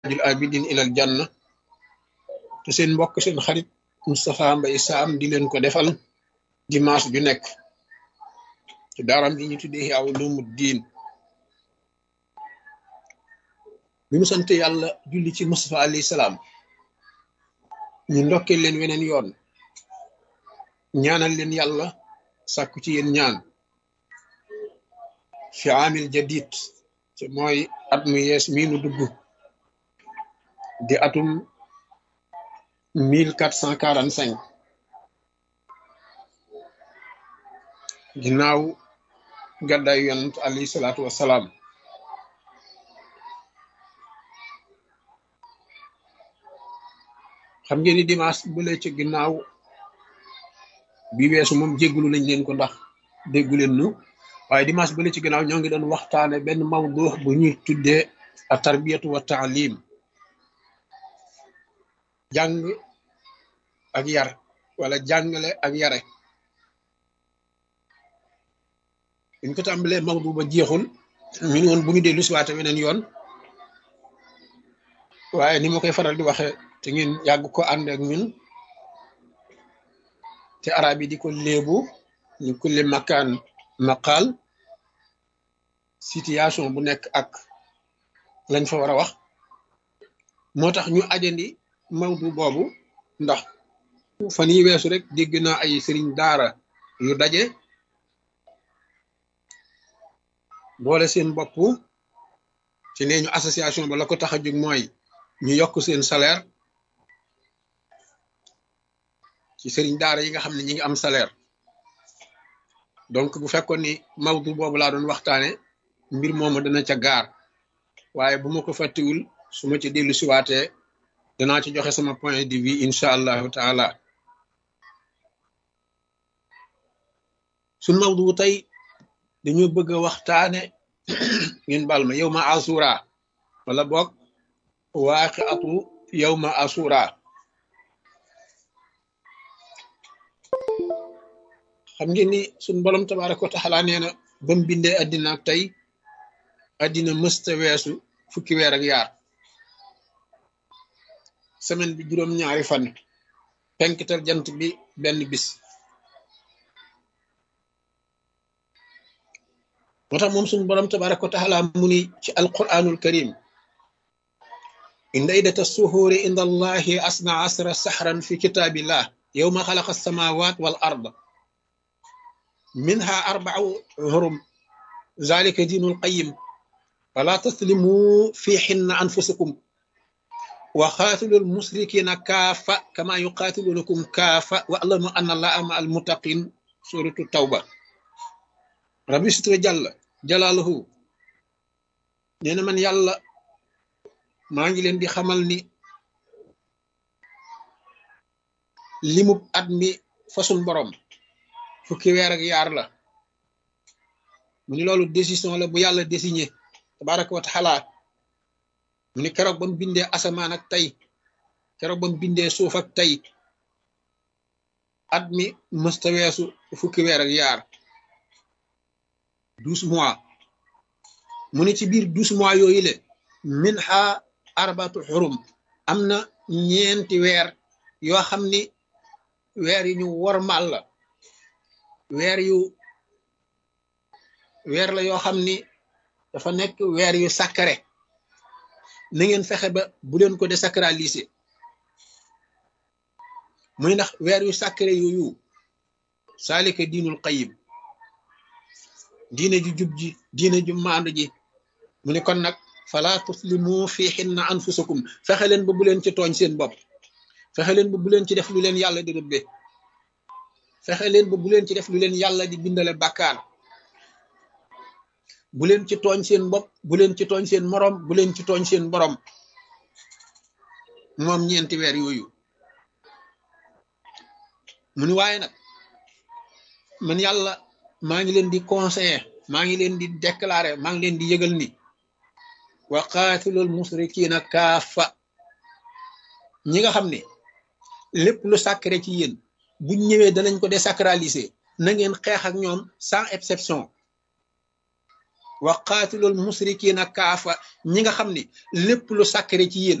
taajul abidin ilal janna te seen mbokk seen xarit Moustapha Mbaye Sam di leen ko defal dimanche ju nekk ci daaram ji ñu tuddee Ihya Ulumuddin bi mu sant yàlla julli ci Moustapha alayhi salaam ñu ndokkee leen weneen yoon ñaanal leen yàlla sàkku ci yéen ñaan fi amil jadid te mooy at mu yees mii nu dugg di atum mille quatre cent quarante cinq ginnaaw gàddaay yonent alayhi salaatu wassalaam xam ngeen ni dimanche bële ci ginnaaw bi weesu moom jéggulu nañ leen ko ndax déggu leen nu waaye dimanche bële ci ginnaaw ñoo ngi doon waxtaane benn mawdu bu ñuy tuddee a tarbiyatu wa taalim jàng ak yar wala jàngale ak yare buñ ko tàmbalee mawdu ba jeexul ñu ne woon bu ñu dellu siwaate weneen yoon waaye ni ma koy faral di waxe te ngeen yàgg ko ànd ak ñun te arab yi di ko léebu ñu kulli makaan maqaal situation bu nekk ak lañ fa war a wax moo tax ñu ajandi mawdu boobu ndax fan yi weesu rek dégg naa ay sëriñ daara yu daje boole seen bopp ci nee ñu association ba la ko tax a jóg mooy ñu yokk seen salaire ci sëriñ daara yi nga xam ne ñi ngi am salaire donc bu fekkoon ni mawdu boobu laa doon waxtaane mbir moomu dana ca gaar waaye bu ma ko fàttiwul su ma ci dellu siwaatee danaa ci joxe sama point de vue incha allahu taala suñ mawdu tey dañoo bëgg a waxtaane ngeen bal ma yow ma asura wala boog waaqi atu yow ma asura xam ngeen ni suñ borom tabaraka wa taala nee na ba mu bindee addina ak tey addina mësta weesu fukki weer ak yaar semaine bi juróom-ñaari fan penkital jant bi benn bis moo tax moom suñ borom tabaraka wa taala mu ni ci alquranul karim inda iddata suhuuri inda allahi asna asra sahran fi kitaabillah yowma xalaqa alsamawat wal ard منها أربع هرم ذلك دين القيم فلا تسلموا في حن أنفسكم وقاتلوا المشركين كافة كما يقاتلونكم كافة واعلموا أن الله مع المتقين سورة التوبة ربي ستر جل جلاله نينا من يلا ما نجي لين دي خمال ني limu at mi fasun borom fukki weer ak yaar la mu ni loolu décision la bu yàlla désigné tabaraka wa taala mu ni keroog ba mu bindee asamaan ak tey keroog ba mu bindee suuf ak tey at mi mësta weesu fukki weer ak yaar douze mois mu ni ci biir douze mois yooyu le min ha arbatu xurum am na ñeenti weer yoo xam ni weer yi ñu wormal la weer yu weer la yoo xam ni dafa nekk weer yu sacré na ngeen fexe ba bu leen ko désacraliser muy ndax weer yu sacré yooyu saalika diinul qayim diine ju jub ji diine ju maandu ji mu ne kon nag fala tuslimu fi xinna anfusakum fexe leen ba bu leen ci tooñ seen bopp fexe leen ba bu leen ci def lu leen yàlla di rëbbe fexe leen ba bu leen ci def lu leen yàlla di bindale bàkkaar bu leen ci tooñ seen bopp bu leen ci tooñ seen moroom bu leen ci tooñ seen borom moom ñeenti weer yooyu mu ni waaye nag man yàlla maa ngi leen di conseiller maa ngi leen di déclarer maa ngi leen di yëgal ni wa qaatilul musrikiina kaafa ñi nga xam ne lépp lu sacré ci yéen buñ ñëwee danañ ko désacraliser na ngeen xeex ak ñoom sans exception wa qaatilul musrikiina kaafa ñi nga xam ni lépp lu sàkkare ci yéen